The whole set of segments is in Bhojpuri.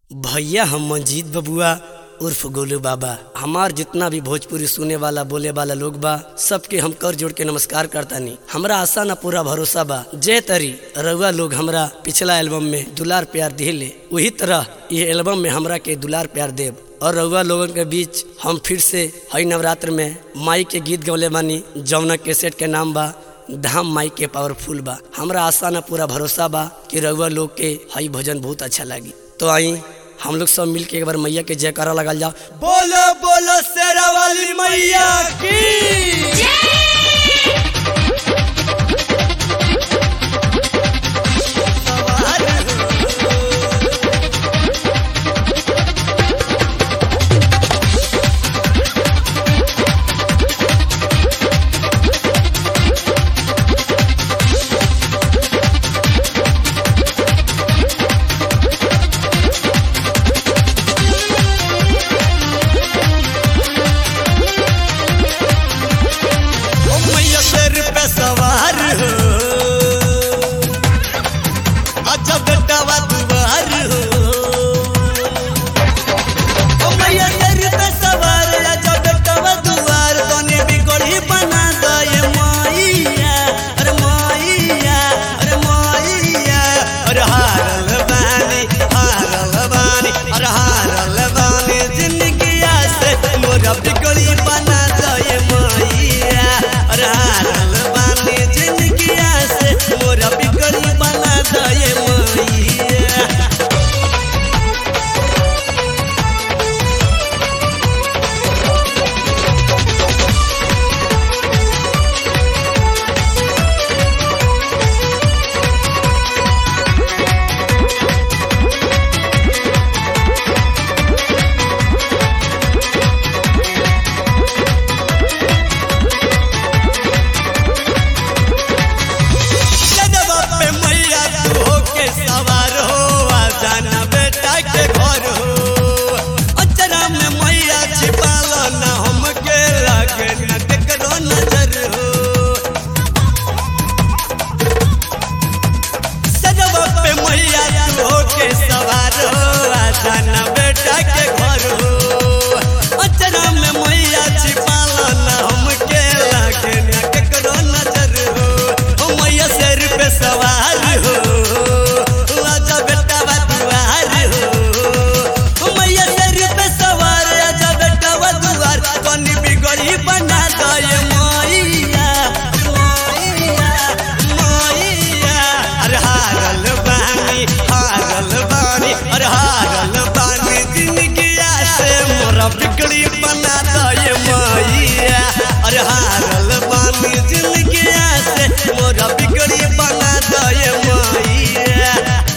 भैया हम मंजीत बबुआ उर्फ गोलू बाबा हमार जितना भी भोजपुरी सुने वाला बोले वाला लोग बा सबके हम कर जोड़ के नमस्कार करतानी हमरा आशा ना पूरा भरोसा बा जे तरी रउआ लोग हमरा पिछला एल्बम में दुलार प्यार दिले वही तरह ये एल्बम में हमरा के दुलार प्यार देव और रउआ लोगन के बीच हम फिर से हई नवरात्र में माई के गीत गौले बानी जौना कैसेट के नाम बा धाम माई के पावरफुल बा हमरा आशा ना पूरा भरोसा बा कि रउआ लोग के हई भजन बहुत अच्छा लगी तो आई हम लोग सब मिल के एक बार मैया के जयकारा लगाल जाओ बोलो बोलो शेरा वाली मैया की ओ मैया सिर पे सवार हो अच्छा बेटावा दुआर हो ओ मैया सिर पे सवार अच्छा बेटावा दुआर तने बिगड़ी बना दे मैया अरे मैया अरे मैया अरे हारल बानी हारल बानी अरे हारल बानी जिंदगी से मोरा बिगड़ी बना दे मैया अरे हारल बानी जिंदगी से मोरा बिगड़ी बना दे मैया जदवा पे मैया तू होके सवार हो आ जाना बेटा के घर हो अचरा में मैया छिपाल ना हमके लागे ना केकरो नजर हो जदवा पे मैया तू होके सवार हो आ जाना बेटा के घर हो अचरा में मैया छिपाल ना हमके लागे ना केकरो नजर हो ओ मैया सिर पे सवार हो आजा बेटा दुआर हो ओ मैया सिर पे सवार आजा बेटा दुआर कनी बिगड़ी बना दे मैया मैया मैया अरे हारल बानी हारल बानी अरे हारल बानी जिंदगी से मोरा बिगड़ी बना दे मैया अरे हारल बानी जिंदगी से मोरा बिगड़ी बना दे मैया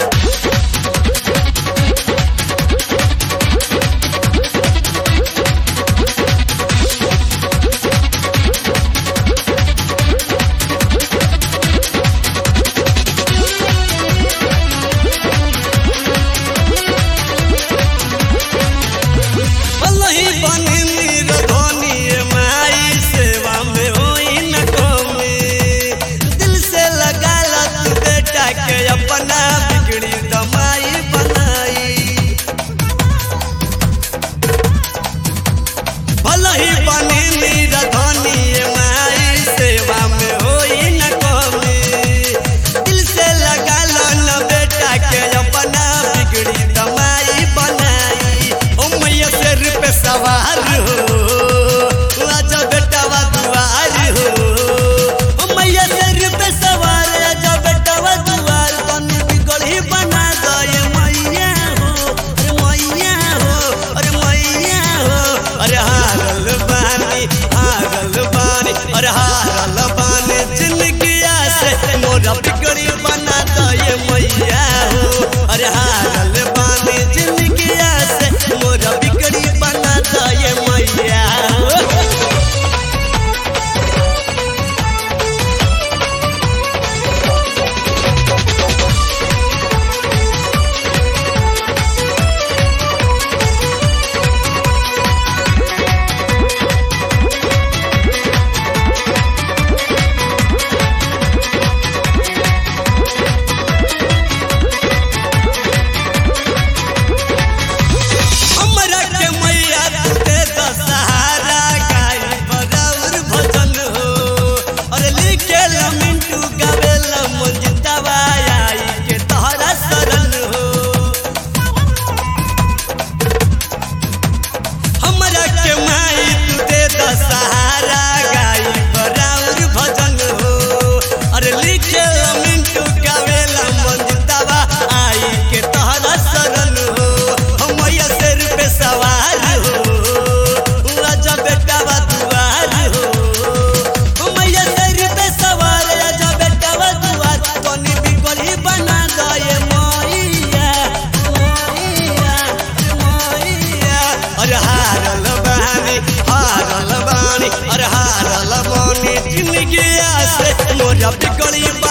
वही बनी नीर धोनी माई सेवा में होई न कमी दिल से लगा ला तू बेटा के अपना बिगड़ी दमाई बनाई भले ही बनी नीर धोनी माई सेवा में होई न कमी दिल से लगा लो न बेटा के अपना बिगड़ी दमाई बनाई ओ मैया सिर पे सवार हो आजा बेटावा दुआर हो ओ मैया सिर पे सवार आजा बेटावा दुआर तनी बिगड़ी बना दे मैया हो अरे मैया हो अरे मैया हो अरे हारल बानी हारल बानी अरे हारल बानी जिंदगी से मोरा बिगड़ी बना दे मैया हो अरे हारल बानी जिंदगी से मोरा बिगड़ी बना दे मैया मोरा बिगड़ी